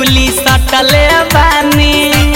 टिकुली सटले बानी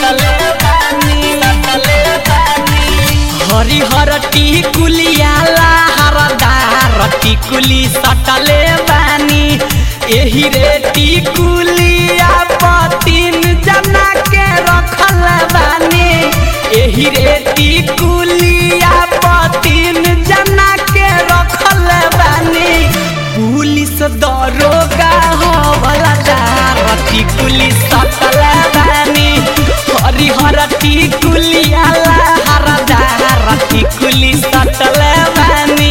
हरिहर टिकुलिया हरदार टिकुली सटले बानी एही रे टिकुलिया पतिन जना के रखल बानी एही रे टिकुलिया पतिन जना के रखल बानी पुलिस दरोगा हवलदार टिकुली सटल बानी हरिहर टिकुलिया हरदार टिकुली सटल बानी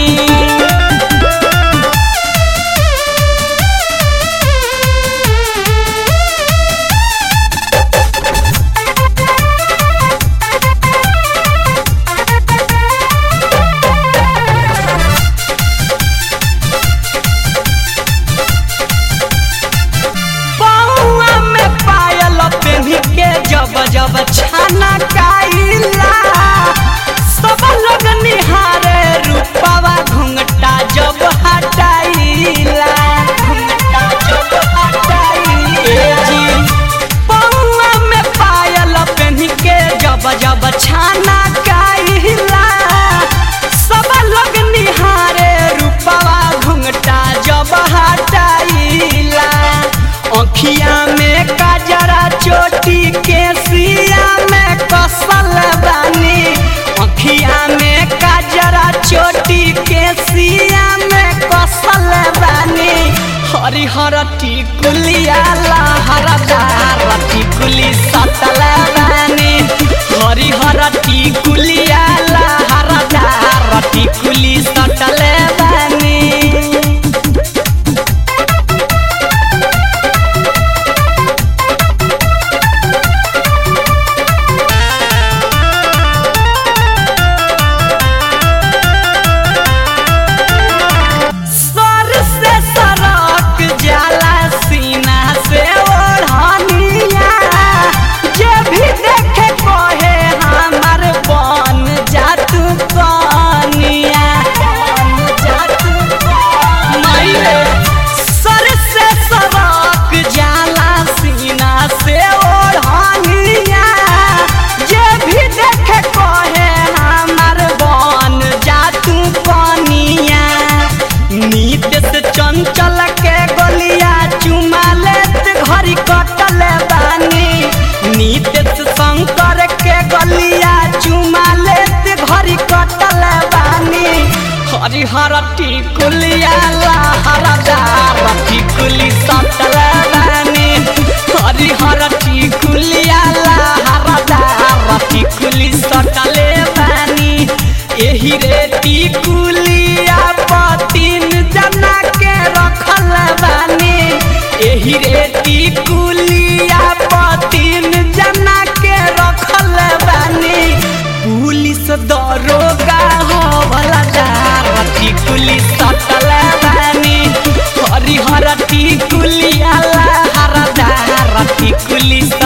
पौआ में पायल पेन्ही के जब जब छाना काइला सब लोग निहारे रूपवा घुंघटा जब हटाइला घुंघटा जब हटाइला जी पौआ में पायल पेन्ही के जब जब छाना काइला सब लोग निहारे रूपवा घुंघटा जब हटाइला अखिया में काजरा चोटी के सिया में कसल बानी अखिया में काजरा चोटी के सिया में कसल बानी हरिहर टिकुलिया लहरदार टिकुली सतल बानी हरिहर टिकुलिया लहरदार टिकुली सटल बानी सर से सरक जाला सीना से ओढ़निया जे भी देखे कहे हमर बन जातू कनिया बन जातू कनिया सर से सरक जाला सीना से ओढ़निया जे भी देखे कहे हमर बन जातू कनिया नीत से चंचल के गलिया चुमा लेत घड़ी कटल बानी नीत से शंकर के गलिया चुमा लेत घड़ी कटल बानी हरिहर टिकुलिया लहरदार टिकुली सटल बानी हरिहर टिकुलिया लहरदार टिकुली सटले बानी एही रे टिकुलिया पतिन जना के रखल बानी एही रे टिकुलिया पतिन जना के रखल बानी पुलिस दरोगा हवलदार टिकुली सटल बानी हरिहर टिकुलिया लहरदार टिकुली